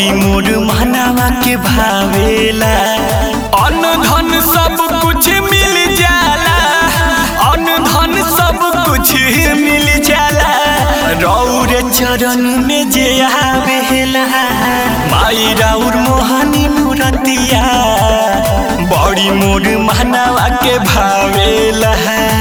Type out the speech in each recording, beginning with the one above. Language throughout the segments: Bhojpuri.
बड़ी मोर महनावा के भावेला अन्न धन सब कुछ मिल जाला अन्न धन सब कुछ मिल जाला रौर चरण में जे आवेला माई राउर मोहनी मूरतिया बड़ी मोर महनावा के भावेला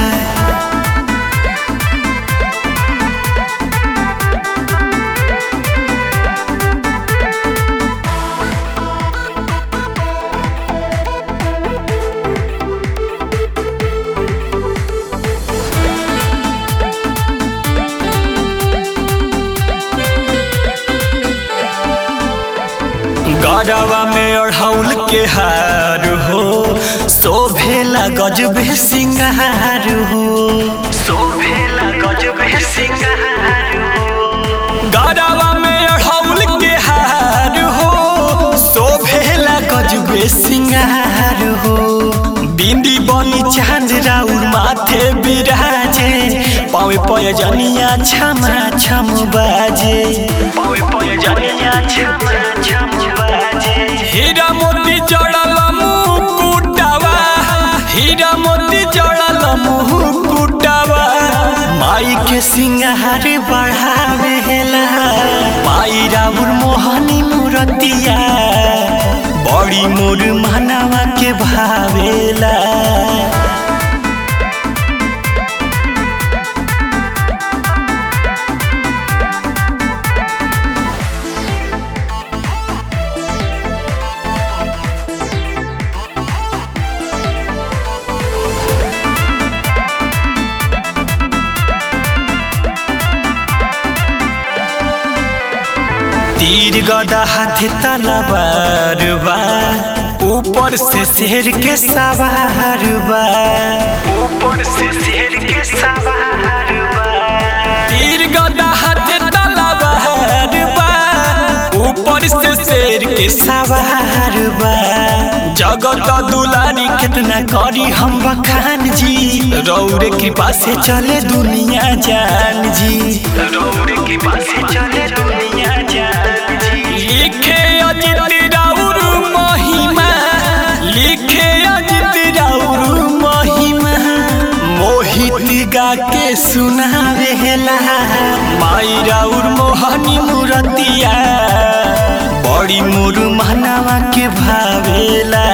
गरवा में अढ़ौल के हार हो शोभेला गजबे सिंगार हो शोभेला गजबे सिंगार हो गरवा में अढ़ौल के हार हो शोभेला गजबे सिंगार हो बिंदी बनी चांद राउर माथे बिराजे पावे पय जनिया छमा छम बाजे पावे पय जनिया छमा छम बाजे हीरा मोती जड़ल मुकुटावा हीरा मोती जड़ल मुकुटावा माई के सिंगार बढ़ावेला माई राउर मोहनी मूरतिया बड़ी मोर मानवा के भावेला तीर गदा हाथ तलवार बा ऊपर से शेर के सवार बा ऊपर से शेर के सवार बा तीर गदा हाथ तलवार बा ऊपर से शेर के सवार बा जगत दुलारी कितना करी हम बखान जी रौर कृपा से चले दुनिया जान जी रौर कृपा से चले दुनिया जान जी लिखे अजित राउर महिमा लिखे अजित राउर महिमा मोहित गा के सुनावेला माई राउर मोहनी मूरतिया बड़ी मोर महनावा के भावेला